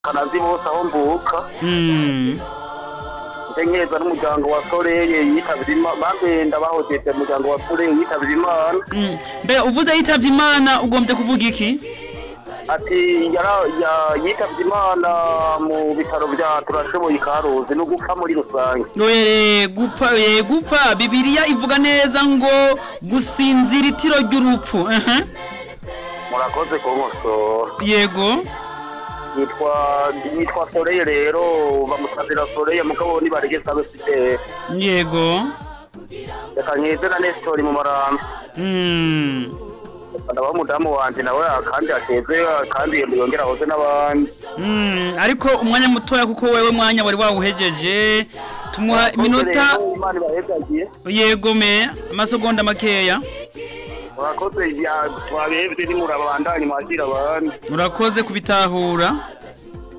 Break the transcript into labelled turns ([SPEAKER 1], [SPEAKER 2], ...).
[SPEAKER 1] kanazi bose aho mvuka
[SPEAKER 2] Mm.
[SPEAKER 1] nkenyeza n'umuryango wa soreye yitabye imana bambe ndabahojeje umuryango wa soreye yitabye imana
[SPEAKER 2] Mm. Mbe uvuze yitavye Imana ugombye kuvuga iki?
[SPEAKER 1] ati yara- ya- yitabye imana mu bitaro bya turashoboye ikaruzi no gupfa muri rusange
[SPEAKER 2] Oye gupfa ye gupfa Bibiliya ivuga neza ngo gusinzira itiro ry'urupfu. Ehe.
[SPEAKER 1] murakoze kunkosora
[SPEAKER 2] Yego.
[SPEAKER 1] yitwa yitwa soreye rero bamusabira soreye mugabo nibaregesa bafite
[SPEAKER 2] Yego.
[SPEAKER 1] reka nkeze na nesitori mu marambi
[SPEAKER 2] Mm.
[SPEAKER 1] ndaba umudamu wanje nawe kandi ateze kandi yongera ahoze n'abandi
[SPEAKER 2] Mm. Ariko umwanya mutoya kuko wewe mwanya wari wawuhejeje. Tumuha iminota
[SPEAKER 1] Rero, imana ibahezagiye
[SPEAKER 2] yego me amasegonda makeya.
[SPEAKER 1] murakoze ibya twabebye nimurabandanye mwakira abandi
[SPEAKER 2] Urakoze kubitahura.